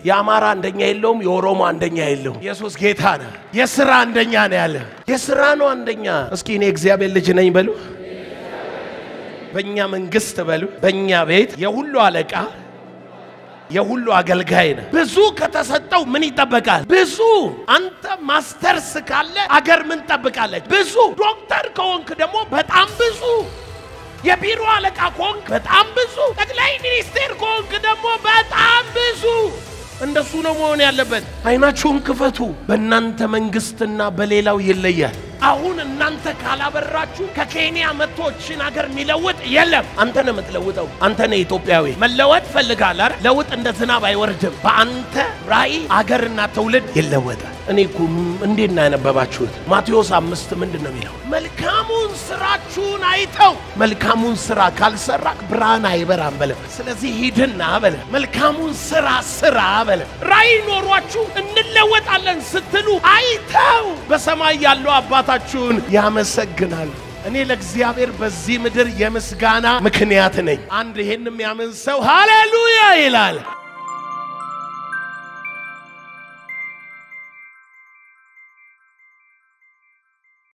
የአማራ አንደኛ የለውም፣ የኦሮሞ አንደኛ የለውም። ኢየሱስ ጌታ ነው። የስራ አንደኛ ነው ያለ የስራ ነው አንደኛ። እስኪ እኔ እግዚአብሔር ልጅ ነኝ በሉ። በእኛ መንግስት በሉ፣ በእኛ ቤት የሁሉ አለቃ የሁሉ አገልጋይ ነው። ብዙ ከተሰጠው ምን ይጠበቃል? ብዙ። አንተ ማስተርስ ካለ አገር ምን ጠብቃለች? ብዙ። ዶክተር ከሆንክ ደግሞ በጣም ብዙ። የቢሮ አለቃ ከሆንክ በጣም ብዙ። ጠቅላይ ሚኒስቴር ከሆንክ ደግሞ በጣም ብዙ። እንደሱ ነው መሆን ያለበት። አይናችሁን ክፈቱ። በእናንተ መንግስትና በሌላው ይለያል። አሁን እናንተ ካላበራችሁ ከኬንያ መቶችን ሀገር የሚለውጥ የለም። አንተ ነው የምትለውጠው። አንተ ነው ኢትዮጵያዊ። መለወጥ ፈልጋል አይደል? ለውጥ እንደ ዝናብ አይወርድም። በአንተ ራእይ አገርና ትውልድ ይለወጣል። እኔ እኮ እንዴት ነው ያነበባችሁት? ማቴዎስ አምስት ምንድን ነው የሚለው? መልካሙን ስራችሁን አይተው መልካሙን ስራ ካልሰራክ ብርሃን አይበራም በለ። ስለዚህ ሂድና በለ መልካሙን ስራ ስራ በለ። ራእይ ኖሯችሁ እንለወጣለን ስትሉ አይተው በሰማይ ያለው አባታችሁን ያመሰግናል። እኔ ለእግዚአብሔር በዚህ ምድር የምስጋና ምክንያት ነኝ። አንድ ይሄን የሚያምን ሰው ሃሌሉያ ይላል።